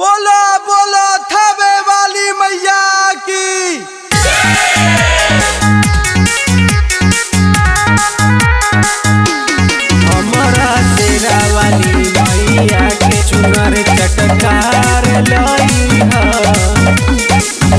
बोलो बोलो थबे वाली मैया की हमरा तेरा वाली मैया के चुनर चटकार लई ह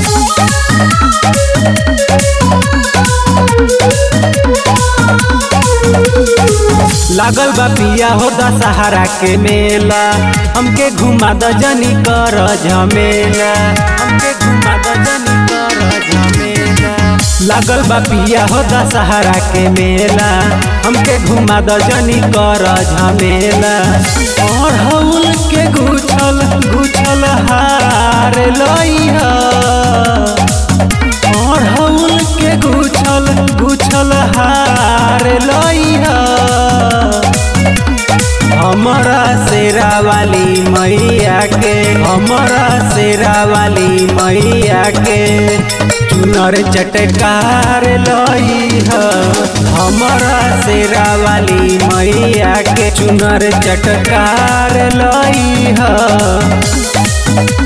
लागल बा पिया हो दशहरा के मेला हमके घुमा द जनी कर झमेला हमके घुमा द जनी कर झमेला लागल बा पिया हो दशहरा के मेला हमके घुमा द जनी कर झमेला और हउल के गुछल गुछल हार लई ह और हउल के गुछल गुछल हार लई ह हमरा शेरा वाली मैया के हमरा शेरा वाली मैया के चुनर चटकार लई ह हमरा शेरा वाली मैया के चुनर चटकार लई ह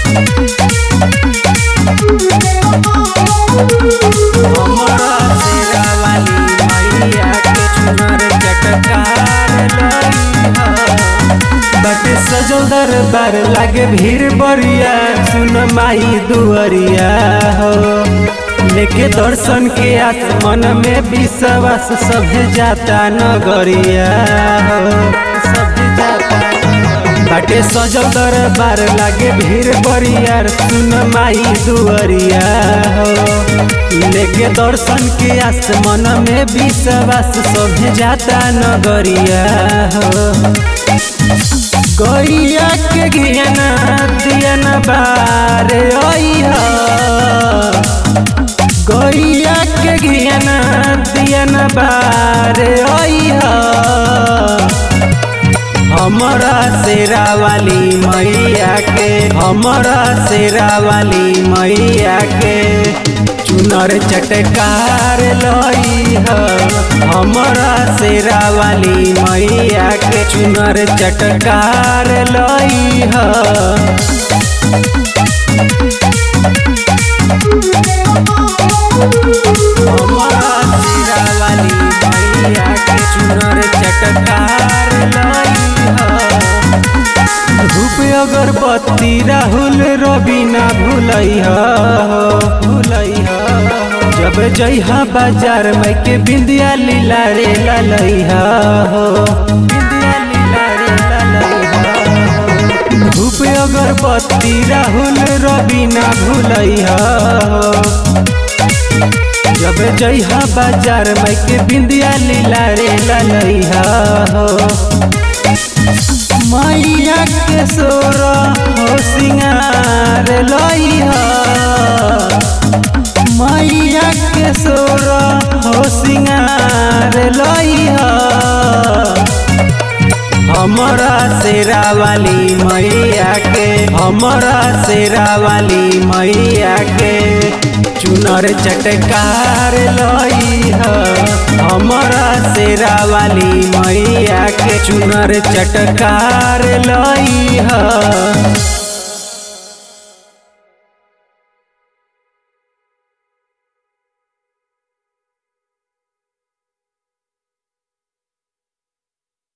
हमरा शेरा वाली मैया के चुनर चटकार लई ह बट सजल दरबार लागे भीड़ बरिया सुन माई दुअरिया हो लेके दर्शन के आस मन में विश्वास सभे जाता नगरिया हो सभे जाता बाटे सजल दरबार लागे भीड़ बरियार सुन माई दुअरिया हो लेके दर्शन के आस मन में विश्वास सभे जाता नगरिया हो गैया के घियना दियना बार अइहा गैया के घियना दियना बार अइहा हमरा शेरा वाली मैया के हमरा शेरा वाली मैया के चुनर चटकार लई ह हमरा शेरा वाली मैया के चुनर चटकार लई ह हमरा शेरा वाली मैया के चुनर चटकार लई ह धूप अगरबत्ती राहुल रवि ना भूलई भूलई जब जइहा बाजार में के बिंदिया लीला रे ललई हो बिंदिया लीला रे ललई धूप अगरबत्ती राहुल रवि ना भूलई जब जइहा बाजार में के बिंदिया लीला रे ललई हो मैया के सोर हो सिंगार लई ह मैया के सोर हो सिंगार लई ह हमरा शेरा वाली मैया के हमरा शेरा वाली मैया के चुनर चटकार लई ह हमरा शेरा वाली मैया के चुनर चटकार लई ह